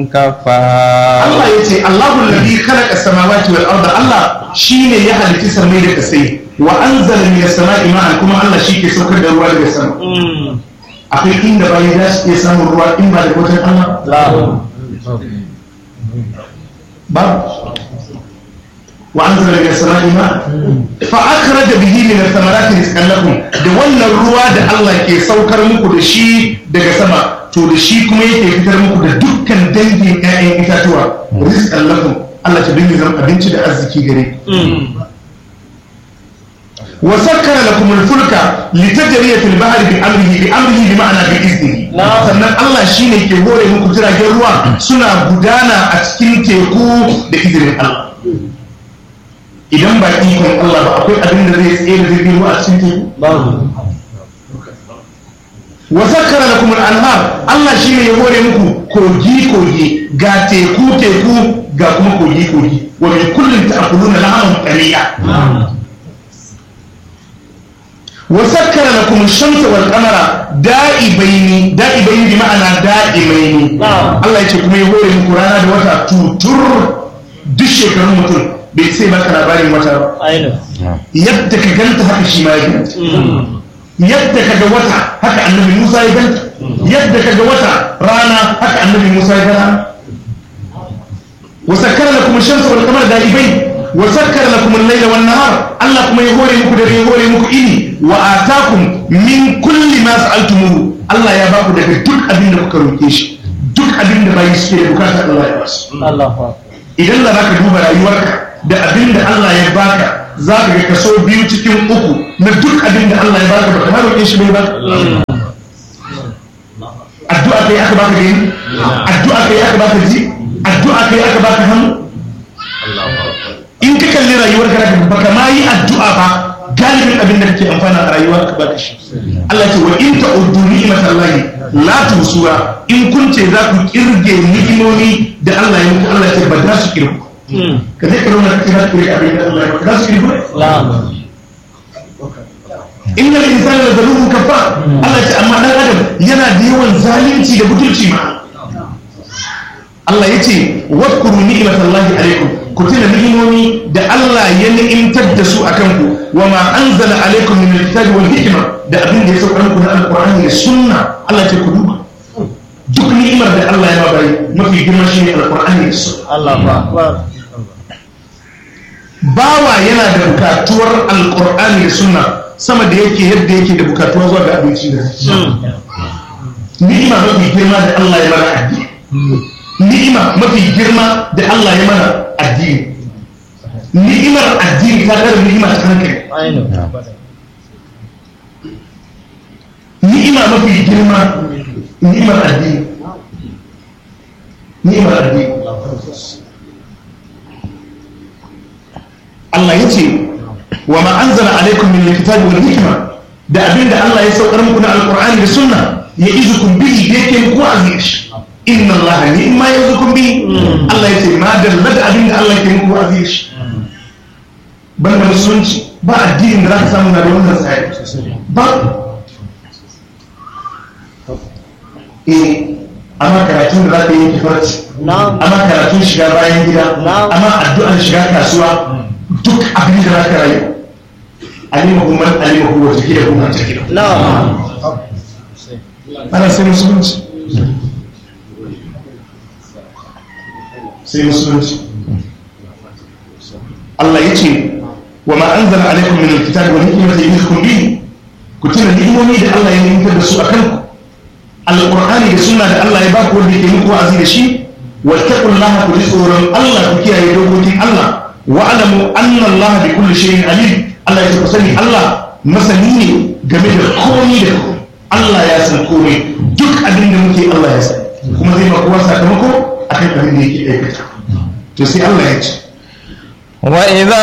kafa Allah ya ce Allahu alladhi khalaqa samawati wal arda Allah shine ya halitta samai da kasai wa anzala minas sama'i ma'an kuma Allah shi ke saukar da ruwa daga sama akwai inda bayi za su iya samun ruwa in ba da wajen Allah babu wa anzala minas sama'i ma'an fa akhraja bihi min ath-thamarati rizqan lakum da wannan ruwa da Allah ke saukar muku da shi daga sama to da shi kuma yake fitar muku da dukkan dangin ƴaƴan itatuwa rizqan lakum Allah ta dinga zama abinci da arziki gare ku wa sakkara lakum al-fulka litajriya fil bahri bi amrihi bi amrihi bi ma'ana bi iznihi sannan Allah shine ke hore muku jiragen ruwa suna gudana a cikin teku da izinin Allah idan ba ikon Allah ba akwai abin da zai tsaye da jirgin ruwa a cikin teku wa zakkara lakum al-anhar Allah shine ya hore muku kogi kogi ga teku teku ga kuma kogi kogi wa min kullin ta'kuluna lahman qariya wa zakkara lakum ash-shamsa wal qamara da'ibaini da'ibaini bi ma'ana da'imaini Allah yace kuma ya hore muku rana da wata tutur duk shekarun mutum bai sai baka labarin wata ba yadda ka ganta haka shi ma ya ganta yadda kaga wata haka annabi Musa ya ganta yadda kaga wata rana haka annabi Musa ya gana wa sakkara lakum ash-shamsa wal qamara da'ibain wa sakkara lakum al-layla wan nahar Allah kuma ya hore muku dare ya hore muku ini wa atakum min kulli ma sa'altumuhu Allah ya baku daga duk abin da kuka roke shi duk abin da bayi suke da bukata Allah ya basu idan da zaka duba rayuwarka da abin da Allah ya baka za ka ga kaso biyu cikin uku na duk abin da Allah ya baka baka har roƙe shi bai ba addu'a kai aka baka gani addu'a kai aka baka ji addu'a kai aka baka hannu in ka kalli rayuwar ka baka ma yi addu'a ba galibin abin da kake amfana a rayuwa ka baka shi Allah ce wa in ta'uddu ni'matallahi la tusuha in kun ce za ku kirge ni'imomi da Allah ya muku Allah ya ce ba za su kirgu ka zai karo na kira kiri abin da Allah ya maka za su kirgu inna al-insana la zalumun kafar Allah ya ce amma dan adam yana da yawan zalunci da butulci ma Allah ya ce wadkuru ni'matallahi alaikum ku tuna ni'imomi da Allah ya ni'imtar da su akan ku wa ma anzala alaikum min al-kitabi wal hikma da abin da ya sauka muku na alqur'ani da sunna Allah ya ce ku duba duk ni'imar da Allah ya ba bai mafi girma shine alqur'ani da sunna Allah akbar bawa yana da bukatuwar alqur'ani da sunna sama da yake yadda yake da bukatuwa zuwa ga abinci da ni'ima mafi girma da Allah ya mana addini ni'ima mafi girma da Allah ya mana addini ni'imar addini ta kare ni'ima ta hankali ni'ima mafi girma ni'imar addini ni'imar addini Allah ya ce wa ma anzala alaikum min alkitabi wal hikma da abinda Allah ya saukar muku na alqur'ani da sunna ya izukum bihi yake muku aziz inna allaha ni'ma yazukum bi Allah yace ma dalla da abin da Allah ke muku aziz banda musulunci ba addinin da za ka samu na da wannan tsari ba eh amma karatun da za ka yi kifarci amma karatun shiga bayan gida amma addu'ar shiga kasuwa duk abin da za ka rayu alimahu man alimahu wa jahilahu man jahilahu ana sai musulunci sai musulunci Allah ya ce wa ma an zana alaikum min alkitab wa hikmati yuhkum bi ku tuna ni'imomi da Allah ya nimtar da su a kanku alqur'ani da sunna da Allah ya ba ku wanda yake muku azi da shi wa taqullaha ku ji tsoron Allah ku kiyaye dokokin Allah wa alamu anna Allah bi kulli shay'in alim Allah ya ce ku sani Allah masani ne game da komai da komai Allah ya san komai duk abin da muke Allah ya sani kuma zai ma kowa sakamako akan abin da yake aikata to sai Allah ya ce wa idza